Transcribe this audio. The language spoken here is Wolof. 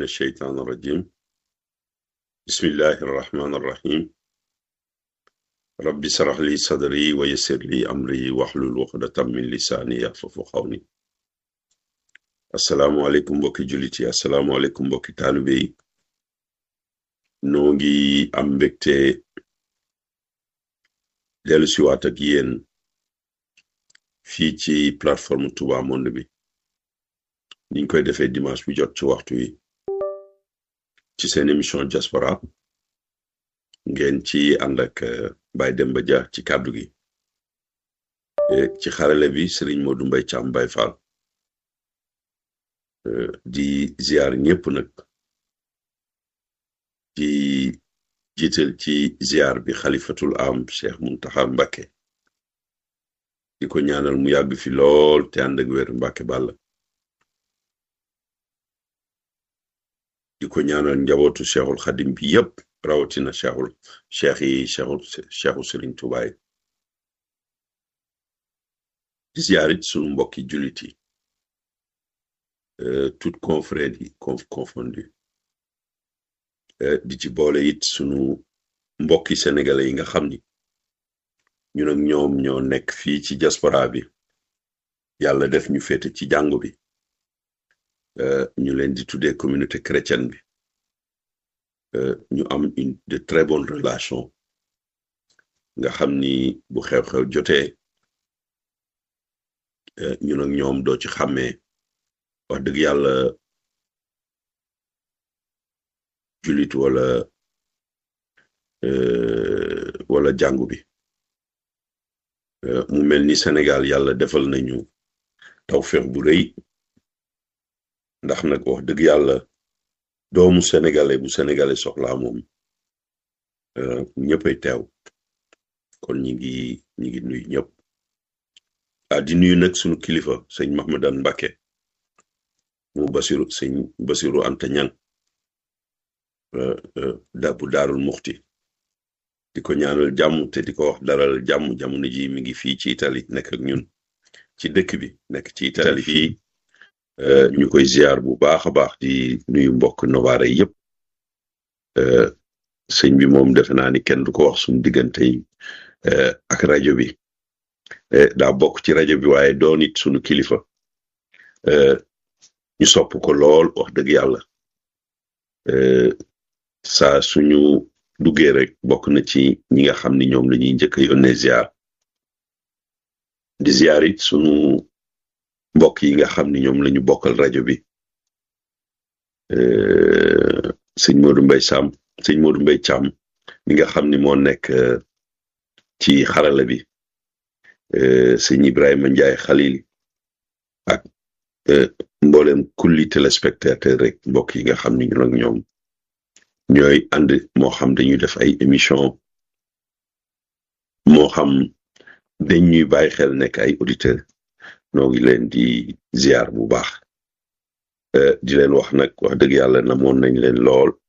الشيطان الرجيم بسم الله الرحمن الرحيم رب اشرح لي صدري ويسر لي أمري واحلل عقدة من لساني يفقهوا قولي asalaamualeykum mbokki jullit yi asalaamualeykum mbokki taalibe yi noo ngi am mbégte dellu siwaat ak yéen fii ci plateforme Touba Monde bi niñ koy defee dimanche bu jot ci waxtu wi ci seen émission diaspora ngeen ci ànd ak Baye Demba Dia ci kàddu gi ci xarale bi Serigne Modou Mbaye Thiam Baye Fall di ziar ñëpp nag di jiital ci ziar bi xalifatul am Cheikh Muntaxa Mbàkke di ko ñaanal mu yàgg fi lool te ànd ak wér Mbàkke Bàlla di ko ñaanal njabootu Cheikhul Xadim bi yëpp rawatina Cheikhul Cheikh yi Cheikhul Cheikhu Sëriñ Tuubaa yi di ziar it sunu mbokki jullit yi toute confrérie confondu di ci boole it sunu mbokki sénégalais yi nga xam ni ñun ak ñoom ñoo nekk fii ci diaspora bi yàlla def ñu féete ci jàngu bi ñu leen di tuddee communauté chrétienne bi ñu am une de très bonnes relations nga xam ni bu xew-xew jotee ñun ak ñoom doo ci xàmmee wax dëgg yàlla jullit wala wala jàngu bi mu mel ni Sénégal yàlla defal nañu tawfeex bu rëy ndax nag wax dëgg yàlla doomu sénégalais bu sénégalais soxlaa moom ñëppay teew kon ñi ngi ñi ngi nuyu ñëpp ah di nuyu nag sunu kilifa sëñ Mahmadan Mbàkke mu basiru sëñ basiru anta ñang da bu daarul muxti di ko ñaanal jàmm te di ko wax daral jàmm jamono ji mi ngi fii ci Italie nekk ak ñun ci dëkk bi nekk ci Italie fii ñu koy ziar bu baax a baax di nuyu mbokk Novare yëpp sëñ bi moom defe naa ni kenn du ko wax suñu diggante yi ak rajo bi daa bokk ci rajo bi waaye doon it suñu kilifa ñu sopp ko lool wax dëgg yàlla saa suñu duggee rek bokk na ci ñi nga xam ni ñoom la ñuy njëkk a yónnee ziar di ziar it suñu mbokk yi nga xam ni ñoom la ñu bokkal rajo bi sëñ Modou Mbaye Sam sëñ Modou Mbaye Thiam mi nga xam ni moo nekk ci xarala bi sëñ Ibrahima Ndiaye Khalil ak mboolem kulli téléspectateur rek mbokk yi nga xam ni ñun ak ñoom ñooy ànd moo xam dañuy def ay émission moo xam dañ ñuy bàyyi xel nekk ay auditeur noo ngi leen di ziar bu baax di leen wax nag wax dëgg yàlla namoon nañ leen lool